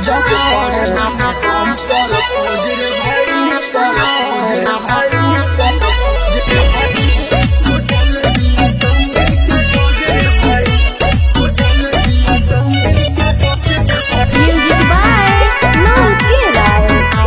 जब करे हम पर खोजरे भाई पर खोजरे भाई पर खोजरे भाई होटल दिया संगे के खोजरे भाई होटल दिया संगे के खोजरे भाई Music by Noel Kirai.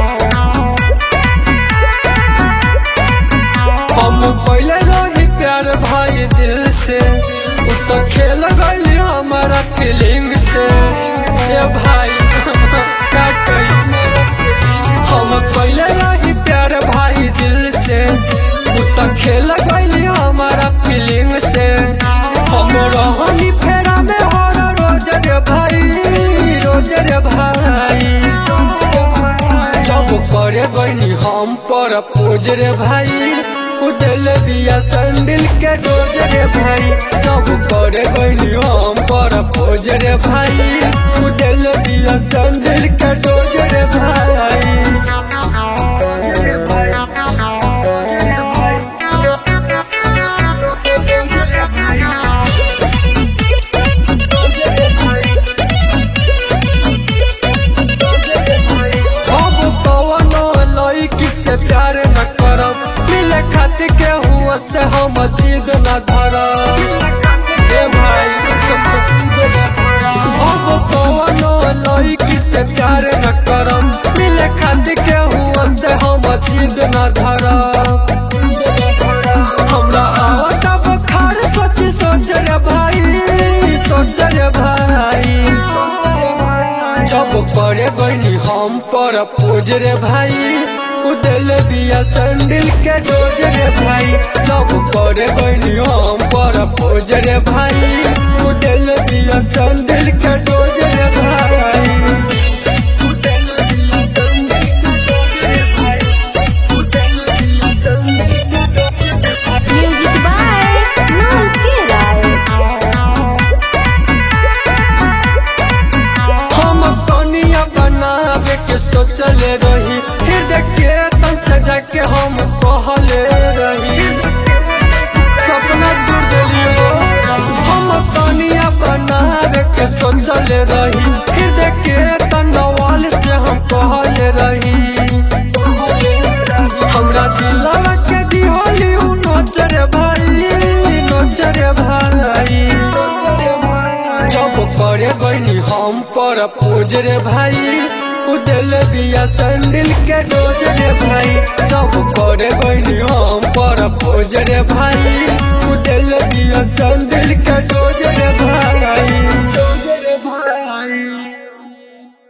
हम पहले रही प्यार भाई दिल से उ तो खेल गई हमारा फीलिंग से ये भाई का कही हम पहले रही प्यार भाई दिल से उ तो खेल गई हमारा फीलिंग से हम रहनी फेरा में हर रोज रे भाई रोज रे भाई जब करे गईनी हम पर पोज रे भाई उदल बिया संडिल के डोज रे भाई जब करे गईनी हम पर पोज रे भाई उदल बिया संडिल के डोज रे भाई अब कवनो लड़की से प्यार न करब मिले खातिर के हुआ से हम जिद न धरब ए भाई जिद न धरब। अब कवनो लड़की से प्यार न करब मिले खातिर के हुआ से हम जिद न धरब हमरा आवत बुखार सोच सोच रे भाई सोच रे भाई जब करे गईनी हम पर पोज रे भाई उदल बिया संडिल के डोज रे भाई जब करे गईनी हम पर पोज रे भाई उदल बिया संडिल के डोज रे भाई उदल बिया संडिल के डोज रे भाई उदल बिया संडिल के डोज रे भाई Music by Noel Kirai. हम कनिया बनावे के सोचले रही हृदय के तन सजा के हम कहले रही सपना दूर देलियो हम कनिया बनावे के सोचले रही हृदय के तनवाल से हम कहले रही हमरा दिलवा के दिहोली उ नोचरे भाई नोचरे भाई जब करे गईनी हम पर पोज रे भाई उदल बिया संडिल के डोज रे भाई जब करे गईनी हम पर पोज रे भाई उदल बिया संडिल के डोज रे भाई